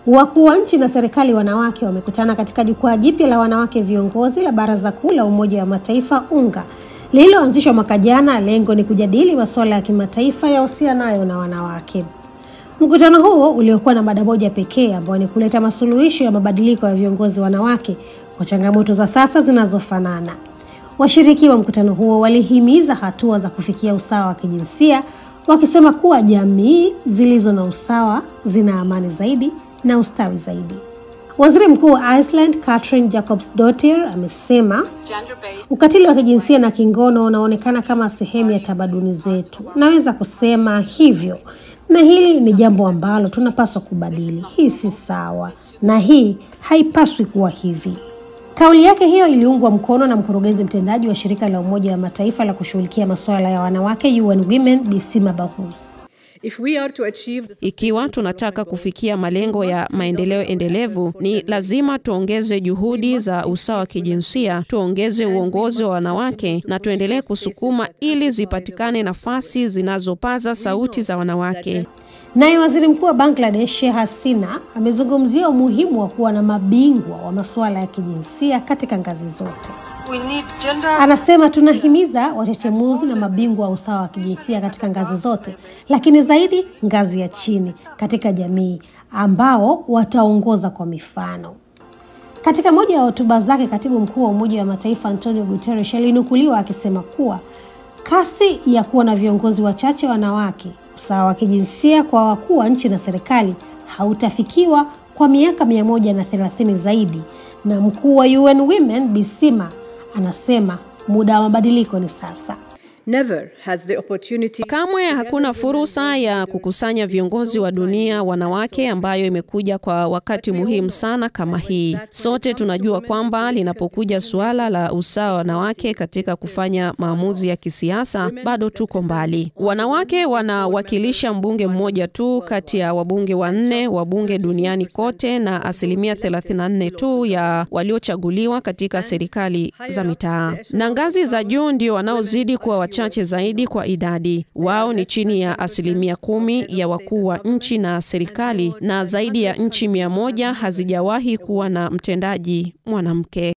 Wakuu wa nchi na serikali wanawake wamekutana katika jukwaa jipya la wanawake viongozi la Baraza Kuu la Umoja wa Mataifa UNGA lililoanzishwa mwaka jana. Lengo ni kujadili masuala ya kimataifa yahusianayo na wanawake. Mkutano huo uliokuwa na mada moja pekee ambayo ni kuleta masuluhisho ya mabadiliko ya viongozi wanawake kwa changamoto za sasa zinazofanana. Washiriki wa mkutano huo walihimiza hatua za kufikia usawa wa kijinsia, wakisema kuwa jamii zilizo na usawa zina amani zaidi na ustawi zaidi. Waziri Mkuu wa Iceland Katrin Jakobsdottir amesema ukatili wa kijinsia na kingono unaonekana kama sehemu ya tamaduni zetu. Naweza kusema hivyo, na hili ni jambo ambalo tunapaswa kubadili. Hii si sawa na hii haipaswi kuwa hivi. Kauli yake hiyo iliungwa mkono na mkurugenzi mtendaji wa shirika la Umoja wa Mataifa la kushughulikia masuala ya wanawake UN Women Bisima Bahous. If we are to achieve the... Ikiwa tunataka kufikia malengo ya maendeleo endelevu, ni lazima tuongeze juhudi za usawa wa kijinsia, tuongeze uongozi wa wanawake na tuendelee kusukuma ili zipatikane nafasi zinazopaza sauti za wanawake. Naye waziri mkuu wa Bangladesh Sheikh Hasina amezungumzia umuhimu wa kuwa na mabingwa wa masuala ya kijinsia katika ngazi zote. we need gender Anasema tunahimiza wachechemuzi na mabingwa wa usawa wa kijinsia katika ngazi zote, lakini zaidi ngazi ya chini katika jamii, ambao wataongoza kwa mifano. Katika moja ya hotuba zake, katibu mkuu wa Umoja wa Mataifa Antonio Guterres alinukuliwa akisema kuwa kasi ya kuwa na viongozi wachache wanawake, usawa wa kijinsia kwa wakuu wa nchi na serikali hautafikiwa kwa miaka mia moja na thelathini zaidi, na mkuu wa UN Women Bisima anasema muda wa mabadiliko ni sasa. never has the opportunity Kamwe hakuna fursa ya kukusanya viongozi wa dunia wanawake ambayo imekuja kwa wakati muhimu sana kama hii. Sote tunajua kwamba linapokuja suala la usawa wa wanawake katika kufanya maamuzi ya kisiasa, bado tuko mbali. Wanawake wanawakilisha mbunge mmoja tu kati ya wabunge wanne wa bunge duniani kote na asilimia 34 tu ya waliochaguliwa katika serikali za mitaa, na ngazi za juu ndio wanaozidi kuwa wachache zaidi kwa idadi. Wao ni chini ya asilimia kumi ya wakuu wa nchi na serikali, na zaidi ya nchi mia moja hazijawahi kuwa na mtendaji mwanamke.